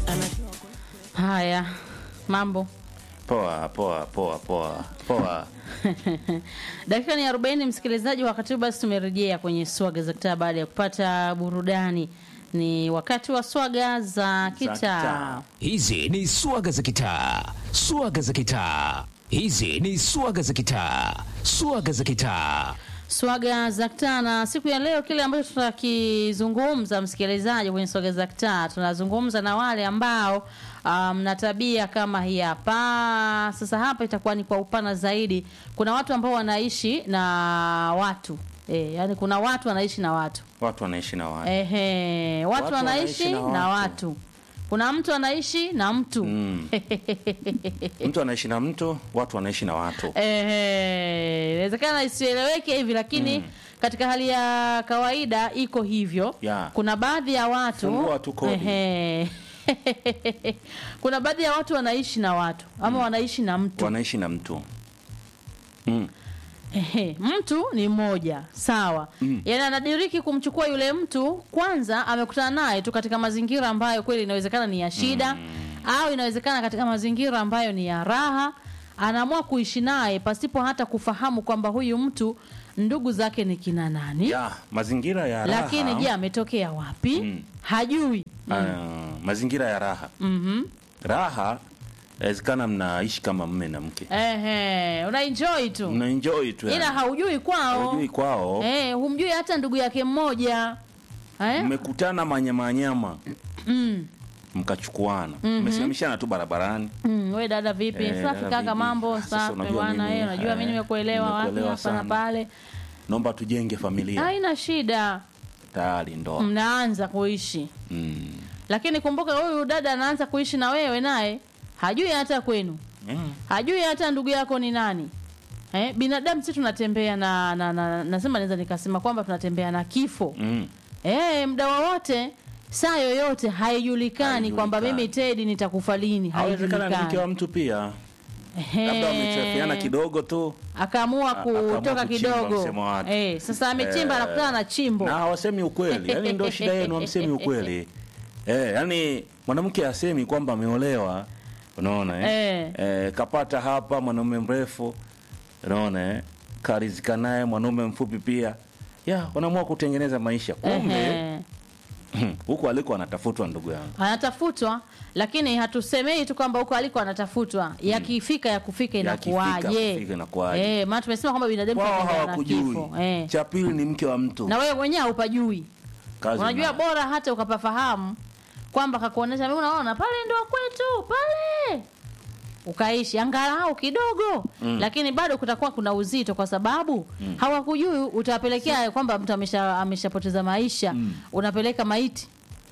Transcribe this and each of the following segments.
Haya, mambo Poa poa poa poa poa. dakika ni 40, msikilizaji. Wakati huu basi tumerejea kwenye swaga za kitaa baada ya kupata burudani. Ni wakati wa swaga za kitaa. kitaa. Hizi ni swaga za kitaa, swaga za kitaa. Hizi ni swaga za kitaa, swaga za kitaa. Swaga za kitaa, na siku ya leo kile ambacho tutakizungumza msikilizaji, kwenye swaga za kitaa, tunazungumza na wale ambao mna um, tabia kama hii hapa. Sasa hapa itakuwa ni kwa upana zaidi. Kuna watu ambao wanaishi na watu e, yani kuna watu wanaishi na watu Watu wanaishi na watu. Ehe, watu, Watu wanaishi wanaishi na na watu. watu. Kuna mtu anaishi na mtu Mm. Mtu anaishi na mtu, watu wanaishi na watu. Ehe, inawezekana isieleweke hivi lakini katika hali ya kawaida iko hivyo. Ya. Kuna baadhi ya watu Fungua tu kodi. Ehe. Kuna baadhi ya watu wanaishi na watu ama wanaishi na mtu. Wanaishi na mtu. Mm. Ehe, mtu ni mmoja sawa. Mm. Yaani anadiriki kumchukua yule mtu, kwanza amekutana naye tu katika mazingira ambayo kweli inawezekana ni ya shida au inawezekana katika mazingira ambayo ni ya raha, anaamua kuishi naye pasipo hata kufahamu kwamba huyu mtu ndugu zake ni kina nani, Ya, mazingira ya raha. lakini je, ametokea wapi? Mm. Hajui. Ah, mazingira ya raha. Mhm. Raha inawezekana mnaishi kama mme na mke. Ehe, una enjoy tu. Mna enjoy tu. Ila yani. haujui kwao. Hujui kwao. Eh, humjui hata ndugu yake mmoja. Eh? Mmekutana manyamanyama Mm. mkachukuana. Mmesimamishana tu barabarani. Mm, we dada vipi? Eh, Safi dada kaka, vipi? mambo Ah, sasa safi unajua bwana. mimi, Eh, unajua mimi eh, nimekuelewa wapi nimekuelewa hapa na sana. pale. Naomba tujenge familia. Haina shida, Tayari ndoa. mnaanza kuishi, Mm. lakini kumbuka huyu dada anaanza kuishi na wewe, naye hajui hata kwenu, Mm. hajui hata ndugu yako ni nani. Eh, binadamu si tunatembea na, na, na nasema naweza nikasema kwamba tunatembea na kifo Mm. eh, muda wowote saa yoyote haijulikani Haijulikani. kwamba mimi Tedi nitakufa lini, Hawezekana ni mke wa haijulikani. mtu pia. Ehe. Labda wamechefiana kidogo tu. akaamua A- akaamua kutoka kuchimba kidogo msemo wake. eh, sasa amechimba Eh, anakutana na chimbo Na hawasemi ukweli. Yaani ndio shida yenu hamsemi ukweli. Eh, yani mwanamke asemi kwamba ameolewa. Unaona eh? Eh. Eh, kapata hapa mwanaume mrefu. Unaona eh? Karizika naye mwanaume mfupi pia. Ya, wanaamua kutengeneza maisha. Kumbe Ehe. huko aliko anatafutwa ndugu yangu. anatafutwa lakini hatusemei tu kwamba huko aliko anatafutwa yakifika ya kufika Yakifika, inakuwaje kufika inakuwaje. eh, maana tumesema kwamba binadamu Wao tunatembea na hawakujui. kifo eh. Cha pili ni mke wa mtu. na wewe mwenyewe haupajui Kazi unajua unayo. bora hata ukapafahamu kwamba kakuonesha mimi unaona pale ndio kwetu pale ukaishi angalau kidogo Mm. lakini bado kutakuwa kuna uzito kwa sababu hawakujui utawapelekea kwamba mtu amesha ameshapoteza maisha unapeleka maiti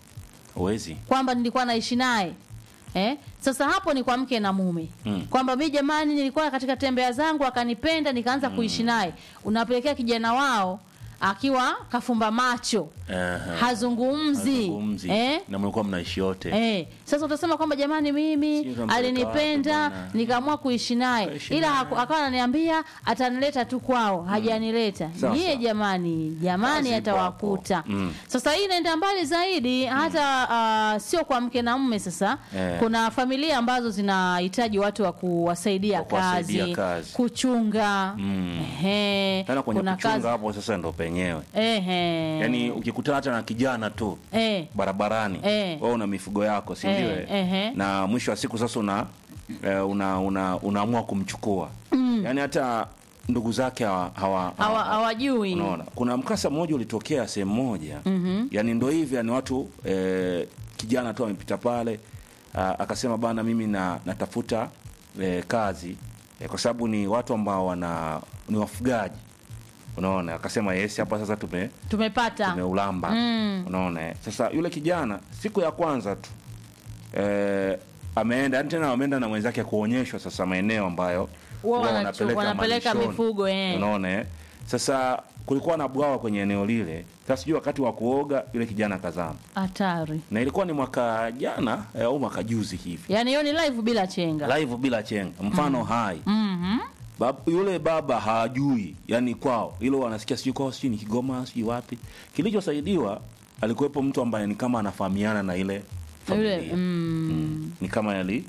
Huwezi. kwamba nilikuwa naishi naye eh? Sasa hapo ni kwa mke na mume Mm. kwamba mi jamani, nilikuwa katika tembea zangu akanipenda nikaanza kuishi naye. Unapelekea kijana wao akiwa kafumba macho Ehe. hazungumzi, Hazungumzi. Eh? Na mlikuwa mnaishi yote. Eh, sasa utasema kwamba jamani, Sio mimi kampeleka alinipenda wapi bwana? nikaamua kuishi naye, Kuishi ila naye. haku- akawa ananiambia atanileta tu kwao, hajanileta. Sasa. Nyie jamani, jamani, Kazi ipo atawakuta. hapo. Mm. Sasa hii inaenda mbali zaidi, hata ah, sio kwa mke na mume. Sasa Eh. kuna familia ambazo zinahitaji watu wa kuwasaidia Wa kuwasaidia kazi, kazi. kuchunga Mm. Ehe, Tena kwenye kuna kuchunga kazi hapo sasa ndo penyewe. Ehe. Yaani ukikutana hata na kijana tu eh. barabarani Eh. wewe una mifugo yako si ndio? Eh, eh? ehe. Na mwisho wa siku sasa una eh, una una unaamua kumchukua. Yaani hata ndugu zake hawa hawa- Hawa- hawajui Unaona, kuna mkasa mmoja ulitokea sehemu moja mm-hmm. Yani ndo hivi, yani watu eh, kijana tu amepita pale ah, akasema bana, mimi na, natafuta eh, kazi eh, kwa sababu ni watu ambao wana ni wafugaji. Unaona, akasema yes, hapa sasa tume tumepata tumeulamba. Mm. Unaona, eh. sasa yule kijana siku ya kwanza tu eh, ameenda yani tena wameenda na mwenzake kuonyeshwa sasa maeneo ambayo Wao wao wanachu- wanapeleka malishoni. mifugo, eh. Unaona eh? Sasa kulikuwa na bwawa kwenye eneo lile. Sasa sijui wakati wa kuoga yule kijana kazama, hatari. na ilikuwa ni mwaka jana eh, au mwaka juzi hivi, Yaani hiyo ni live bila chenga. live bila chenga, mfano hai Mhm. Bab, yule baba hajui yani kwao hilo wanasikia sijui kwao sijui ni Kigoma sijui wapi. Kilichosaidiwa alikuwepo mtu ambaye ni kama anafahamiana na ile Yule, familia mm, ni kama yali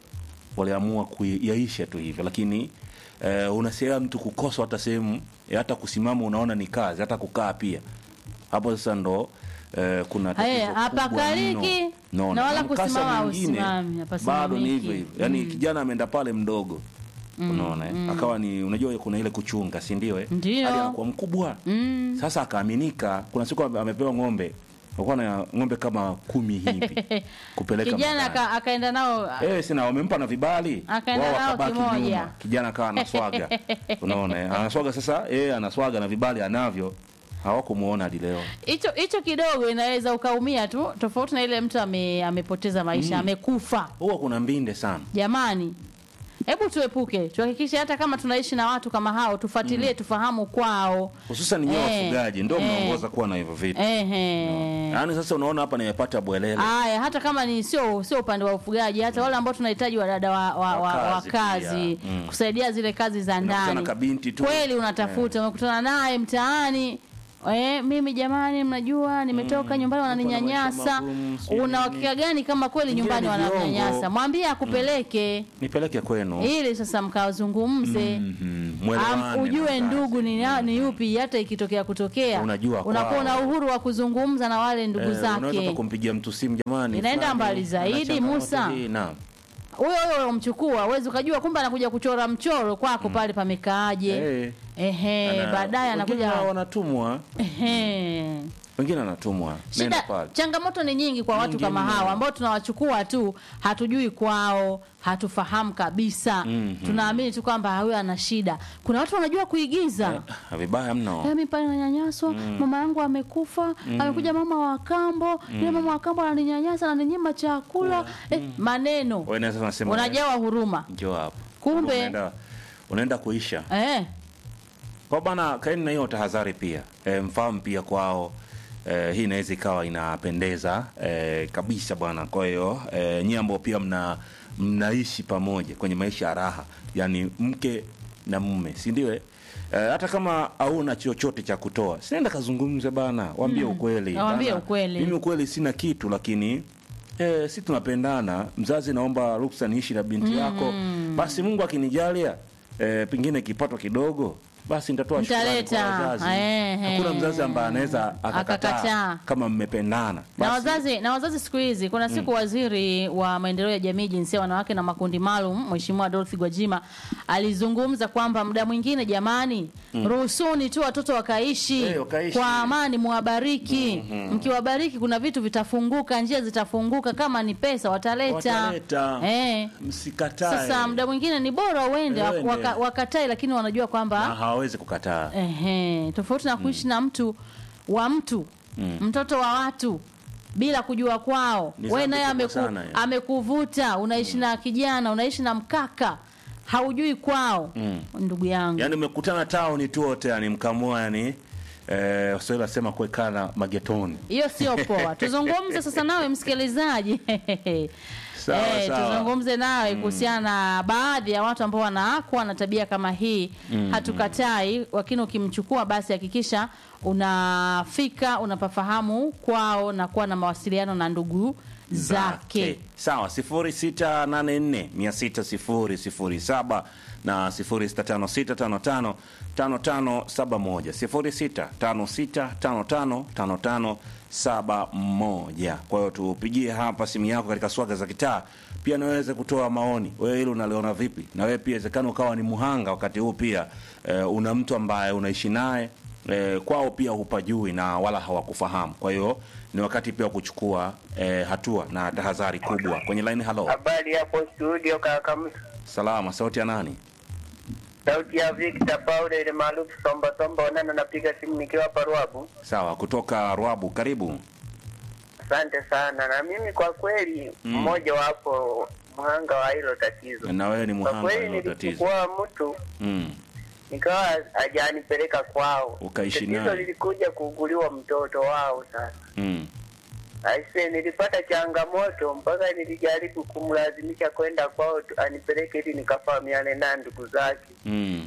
waliamua kuyaisha tu hivyo lakini eh, unasema mtu kukosa hata sehemu eh, hata kusimama unaona ni kazi hata kukaa pia hapo sasa ndo eh, kuna tatizo Haya, kubwa hapakaliki, mno. Naona. na wala mkasa kusimama mwingine, hausimami, hapasimamiki. bado ni hivyo hivyo yaani kijana ameenda pale mdogo unaona eh? akawa ni unajua kuna ile kuchunga si ndio eh? Ndio. Hadi anakuwa mkubwa mm. sasa akaaminika kuna siku ame- amepewa ng'ombe alikuwa na ng'ombe kama kumi hivi kupeleka kijana madani. aka, akaenda nao Eh, sina wamempa na vibali Akaenda wao nao wakabaki kimoja. nyuma. Kijana akawa anaswaga, unaona eh? anaswaga sasa, eh anaswaga na vibali anavyo, hawakumuona hadi leo. hicho hicho kidogo inaweza ukaumia tu tofauti na ile mtu ame, amepoteza maisha amekufa Huwa kuna mbinde sana. jamani hebu tuepuke tuhakikishe hata kama tunaishi na watu kama hao tufuatilie tufahamu kwao Hususan nyewe Eh, wafugaji ndio eh. mnaongoza kuwa na hivyo vitu. ehe Yaani sasa unaona hapa nimepata bwelele. Aya, hata kama ni sio sio upande wa ufugaji, hata wale ambao tunahitaji wadada wa, wa, wa, wa Wakazi kazi pia. Mm. kusaidia zile kazi za Unakutana ndani. kabinti tu. Kweli unatafuta, umekutana naye mtaani Eh, mimi jamani, mnajua nimetoka nyumbani wananinyanyasa. maisha magumu, sijui Una nini. uhakika gani kama kweli Ingine nyumbani ni viongo. wananyanyasa? Mwambie akupeleke Nipeleke kwenu. ili sasa mkazungumze. Mhm. Am, Mwelewane ujue na kazi. ndugu ni, na- ni yupi, hata ikitokea kutokea Unajua unakuwa na kwao. uhuru wa kuzungumza na wale ndugu Eh, unaweza zake. hata kumpigia mtu simu jamani. Inaenda fulani, mbali zaidi, ana changamoto Musa. hii, Naam. huyo huyo umchukua uwezi ukajua kumbe anakuja kuchora mchoro kwako pale pamekaaje Eh. ehe Ana- baadaye wengine anakuja wanatumwa, ehe wengine anatumwa. Nenda shida pale. changamoto ni nyingi kwa watu Nyingi kama mno. hawa ambao tunawachukua tu hatujui kwao hatufahamu kabisa Mhm. tunaamini tu kwamba huyo ana shida kuna watu wanajua kuigiza Ah, Vibaya mno. Eh, mimi pale nanyanyaswa mama yangu amekufa amekuja mama wa kambo yule mama wa kambo ananinyanyasa ananinyima chakula eh, maneno Wewe naweza unasema unajawa huruma njoo hapa. Kumbe- unaenda, unaenda kuisha. eh, Kwa bana kaeni na hiyo tahadhari pia. E, mfahamu pia kwao e, hii inaweza ikawa inapendeza e, kabisa bwana. Kwa hiyo e, nyie ambao pia mna mnaishi pamoja kwenye maisha ya raha, yani mke na mume, si ndio? eh? E, hata kama hauna chochote cha kutoa, sinaenda kazungumze bana, waambie ukweli. Waambie Bana, ukweli. Mimi ukweli sina kitu, lakini E, si tunapendana. Mzazi, naomba ruksa niishi na binti yako, basi Mungu akinijalia e, pengine kipato kidogo, basi nitatoa shukrani kwa Mtaleta. wazazi. Ehe. Hakuna mzazi ambaye anaweza akakataa Akakataa. kama mmependana. na Basi, wazazi na wazazi siku hizi kuna siku waziri wa maendeleo ya jamii jinsia wanawake na makundi maalum mheshimiwa Dorothy Gwajima alizungumza kwamba muda mwingine jamani ruhusuni tu watoto wakaishi Eh, wakaishi. kwa amani muwabariki mkiwabariki kuna vitu vitafunguka njia zitafunguka kama ni pesa wataleta, Wataleta. Eh. msikatae sasa muda mwingine ni bora uende Eh, uende. waka, wakatae lakini wanajua na kwamba hawawezi kukataa. Ehe, tofauti na kuishi na mtu wa mtu mtoto wa watu bila kujua kwao. Ni Wewe dhambi naye kubwa ameku, sana hiyo. amekuvuta, unaishi na kijana, unaishi na mkaka, haujui kwao. Ndugu yangu, Yaani umekutana tauni tu wote, yani mkamua, yani eh, Waswahili wasema kuwekana magetoni. hiyo sio poa. Tuzungumze sasa nawe msikilizaji. Sawa, Eh, sawa. tuzungumze nawe kuhusiana na baadhi ya watu ambao wanaakwa na tabia kama hii. Hatukatai, lakini ukimchukua basi hakikisha unafika unapafahamu kwao na kuwa na mawasiliano na ndugu zake. Sawa, 0684 600 na 0656555571 0656555571. Kwa hiyo tupigie hapa simu yako katika swaga za kitaa, pia naweze kutoa maoni. Wewe hilo unaliona vipi? Na wewe pia inawezekana ukawa ni muhanga wakati huu pia eh, una mtu ambaye unaishi naye eh, kwao pia hupajui na wala hawakufahamu. Kwa hiyo ni wakati pia wa kuchukua eh, hatua na tahadhari kubwa. Kwenye line, halo, Habari hapo studio kaka Musa. salama, sauti ya nani? Sauti ya Victor Paul ile maarufu Somba Somba Onana, napiga simu nikiwa hapa Ruabu. Sawa, kutoka Rwabu, karibu. Asante sana. Na mimi kwa kweli mmoja wapo mhanga wa hilo tatizo. Na wewe ni Kwa muhanga wa kweli hilo tatizo. nilichukua mtu Mm. nikawa hajanipeleka kwao. Ukaishi Tatizo naye. lilikuja kuuguliwa mtoto wao sasa. Mm. Aise, nilipata changamoto mpaka nilijaribu kumlazimisha kwenda kwao tu- anipeleke ili nikafahamiane na ndugu zake. Mm.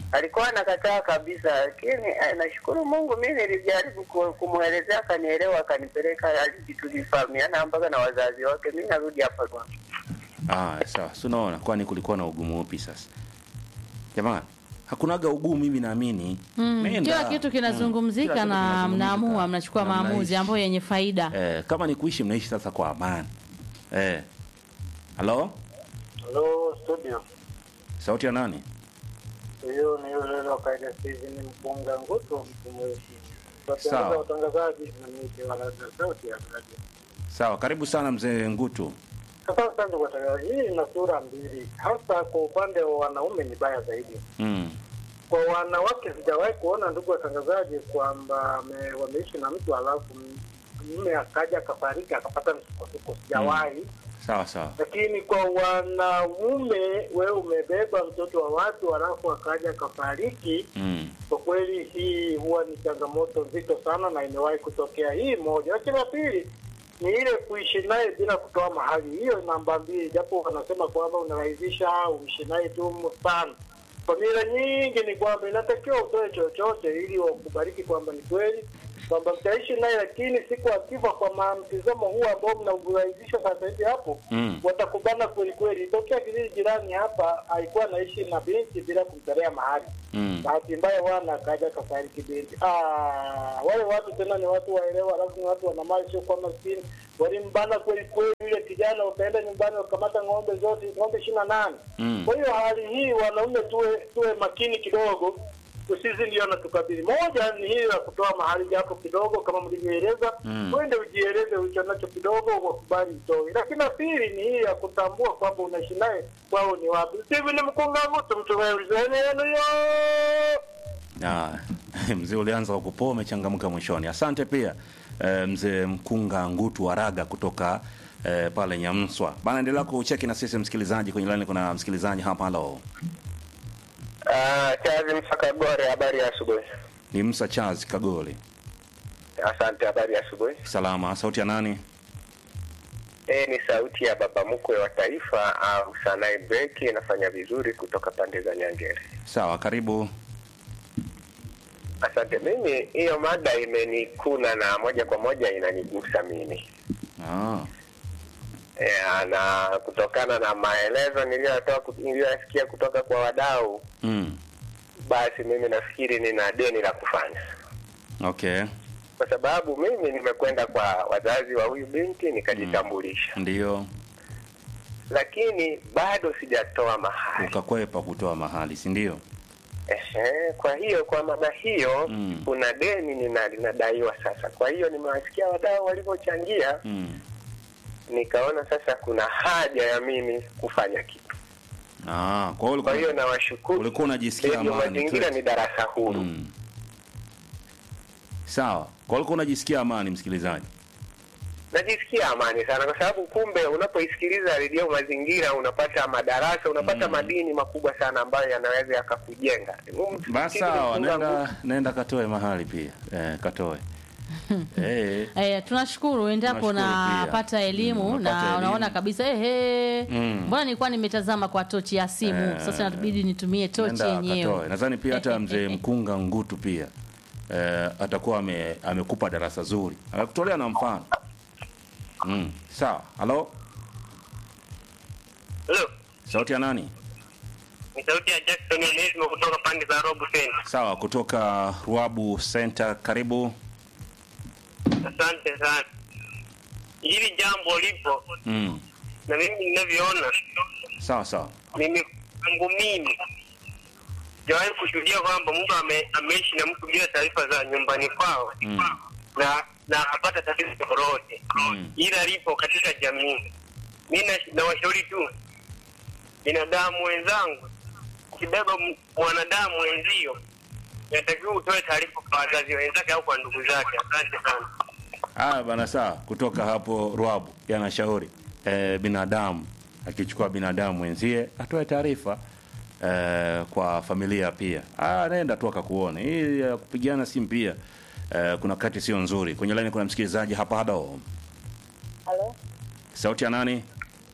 alikuwa anakataa kabisa, lakini eh, nashukuru Mungu, mi nilijaribu ku- kumwelezea, akanielewa, akanipeleka hadi tulifahamiana mpaka na wazazi wake. Mi narudi hapa kwa Ah, sawa. Si unaona kwani kulikuwa na ugumu upi sasa? Jamani, hakunaga ugumu mimi naamini. Mm, Nenda. kila kitu Mm, kinazungumzika kila kitu na kinazungumzika. mnaamua mnachukua Na maamuzi mnaishi. ambayo yenye faida Eh, kama ni kuishi mnaishi sasa kwa amani. Eh. Halo? Halo studio, Sauti ya nani? huyo ni yule wa kaida Steven Mpunga Nguto, mtu mweusi. Sawa. Watangaza watangazaji na miti wa radio sauti ya radio. Sawa, karibu sana mzee Ngutu. Sasa asante kwa tangazo. Hii ina sura mbili, hasa kwa upande wa wanaume ni baya zaidi. Mm. Kwa wanawake sijawahi kuona, ndugu watangazaji, kwamba ame- wameishi na mtu alafu m- mume akaja akafariki akapata msukosuko, sijawahi Sawa sawa. lakini kwa wanaume, wewe umebeba mtoto wa watu alafu akaja akafariki, Mm. kwa kweli hii huwa ni changamoto nzito sana na imewahi kutokea. Hii moja, lakini la pili ni ile kuishi naye bila kutoa mahali. Hiyo namba mbili, japo wanasema kwamba unarahisisha uishi naye tu sana. Familia nyingi ni kwamba inatakiwa utoe chochote ili wakubariki kwamba ni kweli kwamba mtaishi naye, lakini siku akifa, kwa ma- mtizamo huu ambao mnaurahisisha sasa hivi hapo Mm. watakubana kweli kweli. Itokea kijiji jirani hapa, alikuwa anaishi na binti bila kumtolea mahali Mm. bahati mbaya wana akaja kafariki binti. Ah, wale watu tena ni watu waelewa, alafu ni watu wana mali, sio kwa maskini. Walimbana kweli kweli yule kijana, wakaenda nyumbani wakamata ng'ombe zote, ng'ombe ishirini na nane. Mm. Kwa hiyo hali hii wanaume tuwe tuwe makini kidogo, usisi ndio natukabili. Moja ni hili la kutoa mahali japo kidogo, kama mlivyoeleza, Mm. uende ujieleze ulicho nacho kidogo, wakubali utoe. Lakini la pili ni hii ya kutambua kwamba unaishi naye kwao ni wapi. Hivi ni mkunga mtu mtu wewe yenu yo Ah, mzee ulianza kwa kupoa umechangamka mwishoni. Asante pia eh, mzee Mkunga Ngutu Waraga kutoka eh, pale Nyamswa. Bana, endelea kucheki na sisi msikilizaji kwenye line. Kuna msikilizaji hapa. Halo, Ah, Chazi Msakagore, habari ya asubuhi. ni Musa Charles Kagoli. Asante, habari ya asubuhi. Salama. Sauti ya nani? Eh, ni sauti ya baba mkwe wa taifa au Sanai Beki inafanya vizuri kutoka pande za Nyangere. Sawa, karibu. Asante. Mimi hiyo mada imenikuna na moja kwa moja inanigusa mimi Ah, ya, na kutokana na maelezo niliyotoa niliyoyasikia kutoka kwa wadau, mm. basi mimi nafikiri nina deni la kufanya, Okay, kwa sababu mimi nimekwenda kwa wazazi wa huyu binti nikajitambulisha, ndio lakini bado sijatoa mahali. ukakwepa kutoa mahali, si ndio? Ehe, kwa hiyo kwa mada hiyo Mm. kuna deni nina- linadaiwa sasa. Kwa hiyo nimewasikia wadau walivyochangia, Mm. nikaona sasa kuna haja ya mimi kufanya kitu. Ah, kwa hiyo Kwa hiyo ulikuwa, nawashukuru ulikuwa unajisikia Radio amani. Mazingira Twete. ni darasa huru. Mm. Sawa, kwa hiyo ulikuwa unajisikia amani, msikilizaji. Najisikia amani sana kwa sababu kumbe unapoisikiliza redio Mazingira unapata madarasa, unapata madini makubwa sana ambayo yanaweza yakakujenga. Basi sawa, nenda nenda katoe mahali pia eh, katoe eh, Eh, tunashukuru endapo Tunashukuru pia. unapata elimu Mm, unapata na elimu. unaona kabisa ehe, Mm. mbona nilikuwa nimetazama kwa tochi ya simu Eh, sasa inabidi nitumie tochi nenda yenyewe. katoe. Nadhani pia hata mzee Mkunga Ngutu pia eh, atakuwa ame, amekupa darasa zuri, amekutolea na mfano mm. Sawa, halo, Hello, sauti ya nani? ni sauti ya Jackson Onesmo kutoka pande za Robu Center. Sawa, kutoka Ruabu Center, karibu. Asante sana. Hili jambo lipo mm. na mimi ninavyoona Sawa sawa, mimi kwangu mimi sijawahi kushuhudia kwamba mtu ame, ameishi na mtu bila taarifa za nyumbani kwao Mm. na na akapata tatizo lolote Mm. ila lipo katika jamii. Mi na- nawashauri tu binadamu wenzangu, ukibeba m- mwanadamu wenzio, inatakiwa utoe taarifa kwa wazazi wenzake au kwa ndugu zake. Asante sana. Haya bana, sawa. Kutoka hapo Rwabu yanashauri eh, binadamu akichukua binadamu mwenzie atoe taarifa eh, kwa familia pia. Ah, nenda tu akakuone. Hii ya kupigana simu pia eh, kuna kati sio nzuri. Kwenye line kuna msikilizaji hapa. Halo, Halo, sauti ya nani?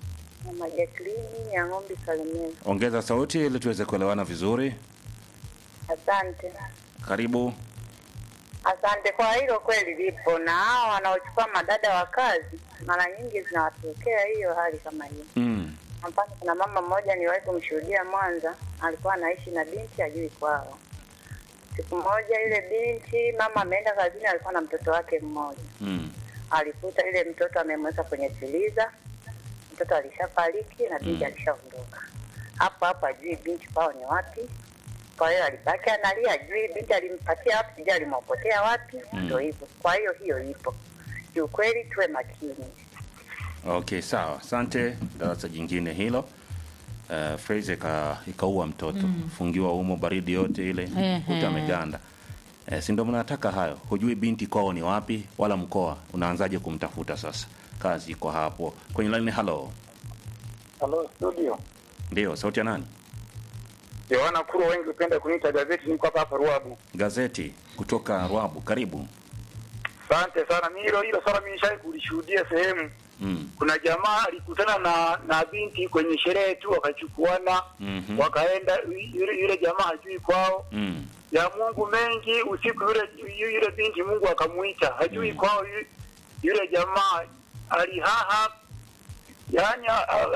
mama Jacqueline ya ng'ombe Kalemera. Ongeza sauti ili tuweze kuelewana vizuri. Asante, Karibu. asante kwa hilo. Kweli lipo, na hao wanaochukua madada wa kazi, mara nyingi zinawatokea hiyo hali kama hiyo. Mm. Kwa mfano, kuna mama mmoja niliwahi kumshuhudia Mwanza, alikuwa anaishi na binti ajui kwao. Siku moja ile binti, mama ameenda kazini, alikuwa na mtoto wake mmoja Mm. alikuta ile mtoto amemweka kwenye siliza, mtoto alishafariki na binti Mm. alishaondoka. Hapo hapo ajui binti kwao ni wapi. Kwa hiyo alibaki analia, ajui binti alimpatia wapi, sijui alimwokotea wapi. Mm. Ndio hivyo. Kwa hiyo hiyo ipo. Kiukweli tuwe makini. Okay, sawa. Asante. Darasa jingine hilo. Uh, Fraser ika, ikaua mtoto fungiwa humo baridi yote ile Ehe. kuta ameganda. Eh, si ndio mnataka hayo? Hujui binti kwao ni wapi wala mkoa, unaanzaje kumtafuta sasa? Kazi iko hapo kwenye line. Hello, Halo studio. ndio sauti ya nani? Yohana Kuro, wengi hupenda kuniita gazeti, niko hapa hapa Ruabu. Gazeti kutoka Rwabu, karibu. Asante sana. Mimi hilo hilo swala mimi nishai kulishuhudia sehemu. Mm. Kuna jamaa alikutana na na binti kwenye sherehe tu, wakachukuana Mhm. wakaenda, yule, yule jamaa hajui kwao Mm. ya Mungu mengi. Usiku yule yule binti Mungu akamuita, hajui Mm. kwao. Yule, yule jamaa alihaha, yani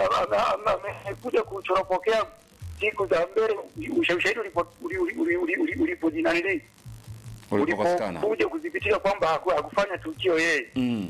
amekuja kuchoropokea siku za mbele, ushahidi ulipo uli- uli- uli- uli- uli- ulipojinanili Ulipokosekana. ulipokuja kudhibitika kwamba haku- hakufanya tukio yeye. Mm.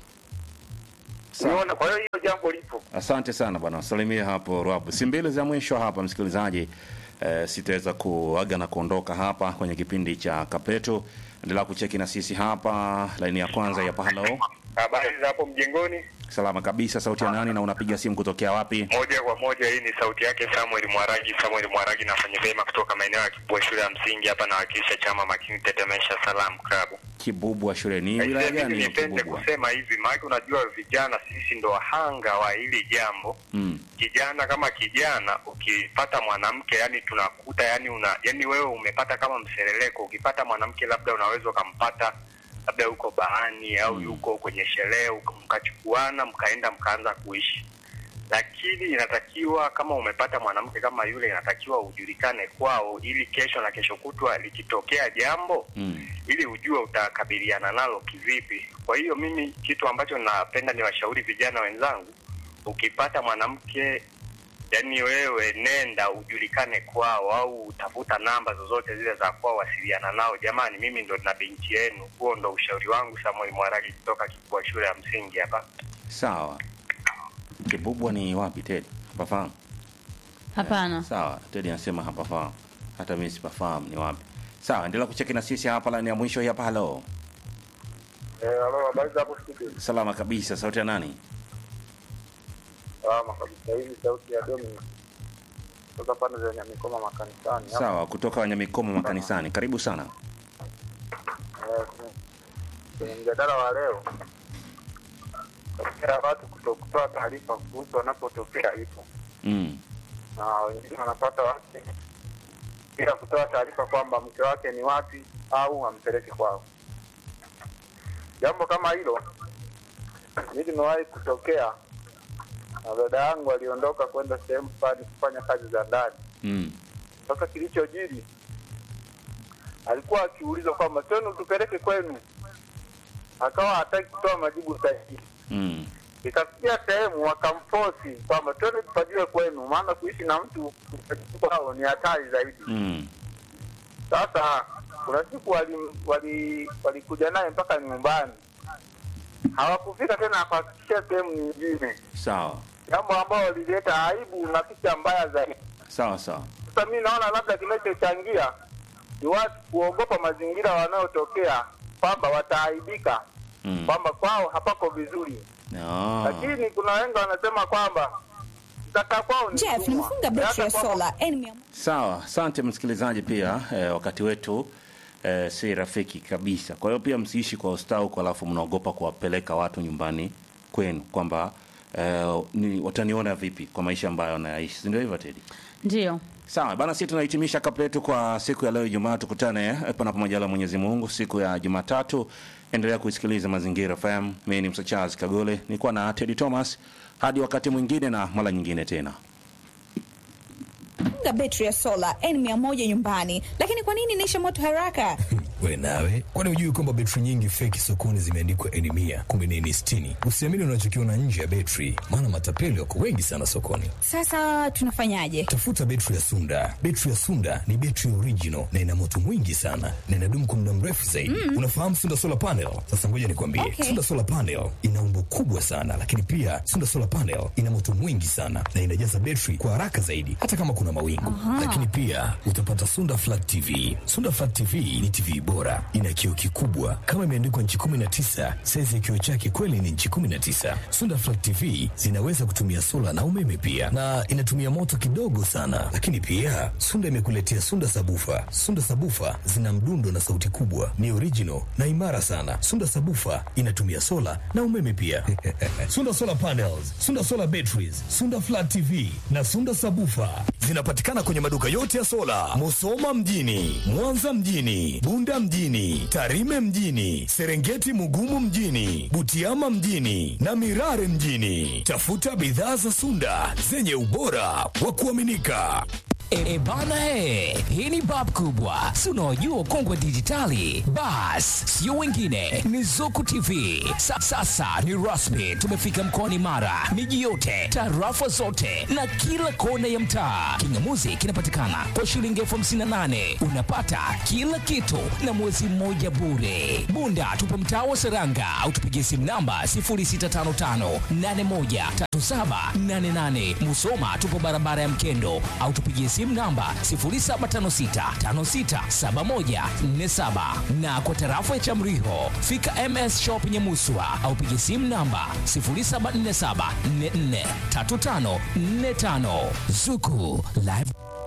Sawa. Unaona, kwa hiyo hiyo jambo lipo. Asante sana bwana, salimia hapo Rwabu. Si mbili za mwisho hapa msikilizaji, eh, sitaweza kuaga na kuondoka hapa kwenye kipindi cha Kapeto. Endelea kucheki na sisi hapa, laini ya kwanza ya pahalo. Habari za hapo mjengoni, Salama kabisa, sauti ya nani na unapiga simu kutokea wapi? moja kwa moja. Hii ni sauti yake Samuel Mwaragi. Samuel Mwaragi nafanya vyema kutoka maeneo ya Kibua, shule ya msingi hapa, nawakilisha chama makini Tetemesha Salam Club. Kibubu wa shule ni wilaya Aisee, gani mimi ya nipende Kibubu? kusema hivi, maana unajua vijana sisi ndo wahanga wa hili jambo. Mm. Kijana kama kijana, ukipata mwanamke yani tunakuta yani una yani wewe umepata kama mseleleko. Ukipata mwanamke labda unaweza ukampata labda yuko bahani au yuko kwenye sherehe, uka- mkachukuana mkaenda mkaanza kuishi lakini inatakiwa kama umepata mwanamke kama yule, inatakiwa ujulikane kwao, ili kesho na kesho kutwa likitokea jambo Mm. ili ujue utakabiliana nalo kivipi. Kwa hiyo mimi kitu ambacho napenda ni washauri vijana wenzangu, ukipata mwanamke yani wewe nenda ujulikane kwao, au tafuta namba zozote zile za kwao, wasiliana nao. Jamani, mimi ndo na binti yenu. Huo ndo ushauri wangu. Samuel Mwaragi kutoka Kikua shule ya msingi hapa. Sawa. Kibubwa ni wapi Tedi? Pafahamu? Hapana. Sawa, Tedi anasema hapafahamu. Hata mimi sipafahamu ni wapi. Sawa, endelea kucheki na sisi hapa, laini ya mwisho hii hapa. Halo, Eh, halo, habari za hapo studio? salama kabisa, sauti ya nani? Salama kabisa. Hii ni sauti ya Dominic kutoka pande za Nyamikoma makanisani. hapa. Sawa, kutoka Wanyamikoma makanisani, karibu sana. Eh, kwenye- kwenye mjadala wa leo tokea watu kuto- kutoa taarifa kuhusu wanapotokea ipo Mm. na wengine wanapata wake bila kutoa taarifa kwamba mke wake ni wapi au ampeleke kwao. Jambo kama hilo mi limewahi kutokea, na dada yangu aliondoka kwenda sehemu fulani kufanya kazi za ndani. Mm. Sasa kilichojiri, alikuwa akiulizwa kwamba twenu tupeleke kwenu, akawa hataki kutoa majibu sahihi. Mm. Ikafikia sehemu wakamfosi kwamba twende tupajue kwenu, maana kuishi na mtu kwao ni hatari zaidi. Mm. Sasa kuna siku walikuja wali, walikuja naye mpaka nyumbani, hawakufika tena akafikishia sehemu nyingine, Sawa. jambo ambalo lilileta aibu na picha mbaya zaidi. Sawa sawa. Sasa mi naona labda kinachochangia ni watu kuogopa mazingira wanayotokea, kwamba wataaibika, Mm. kwamba kwao hapako vizuri. Ah. Lakini kuna wengi wanasema kwamba mtaka kwao ni Jeff, utumwa. nimefunga betri ya Hata kwamba- sola enemy Sawa, asante msikilizaji pia eh, wakati wetu eh, si rafiki kabisa. Kwa hiyo pia msiishi kwa ustawi huko alafu mnaogopa kuwapeleka watu nyumbani kwenu kwamba eh, ni wataniona vipi kwa maisha ambayo wanayaishi. Si ndio hivyo Teddy? Ndio. Sawa bana, sisi tunahitimisha kapla yetu kwa siku ya leo Ijumaa. Tukutane eh, panapo majaliwa ya Mwenyezi Mungu siku ya Jumatatu. Endelea kuisikiliza Mazingira FM. Mimi ni Msa Charles Kagole, nilikuwa na Teddy Thomas. Hadi wakati mwingine na mara nyingine tena. Sunda Betri ya Sola N100 nyumbani, lakini kwa nini inaisha moto haraka? We nawe, kwani hujui kwamba betri nyingi feki sokoni zimeandikwa N mia kumbe ni N sitini? Usiamini unachokiona nje ya betri, maana matapeli wako wengi sana sokoni. Sasa tunafanyaje? Tafuta betri ya Sunda. Betri ya Sunda ni betri original na ina moto mwingi sana na inadumu kwa muda mrefu zaidi. Unafahamu Sunda solar panel? Sasa ngoja nikwambie, Okay. Sunda solar panel ina umbo kubwa sana, lakini pia Sunda solar panel ina moto mwingi sana na inajaza betri kwa haraka zaidi, hata kama kuna mawingu. Lakini pia utapata Sunda flat TV. Sunda flat TV ni TV bora, ina kioo kikubwa kama imeandikwa nchi 19. Saizi ya kioo chake kweli ni nchi 19. Sunda flat TV zinaweza kutumia sola na umeme pia, na inatumia moto kidogo sana. Lakini pia Sunda imekuletea Sunda sabufa. Sunda sabufa zina mdundo na sauti kubwa, ni original na imara sana. Sunda sabufa inatumia sola na umeme pia. Sunda solar panels, Sunda solar batteries, Sunda flat TV na Sunda sabufa zinapatikana kwenye maduka yote ya sola, Musoma mjini, Mwanza mjini, Bunda mjini, Tarime mjini, Serengeti Mugumu mjini, Butiama mjini na Mirare mjini. Tafuta bidhaa za Sunda zenye ubora wa kuaminika. E, e bana e, hii ni bab kubwa, si unaojua kongwe dijitali. Bas, sio wengine, ni Zuku TV. Sa, sasa ni rasmi, tumefika mkoani Mara, miji yote, tarafa zote na kila kona ya mtaa. Kingamuzi kinapatikana kwa shilingi elfu hamsini na nane unapata kila kitu na mwezi mmoja bure. Bunda tupo mtaa wa Seranga au tupigie simu namba 0655813788. Musoma tupo barabara ya Mkendo au tupigie simu namba 0756567147 na kwa tarafa ya Chamriho fika MS Shop Nyamuswa au pigie simu namba 0747443545 Zuku Live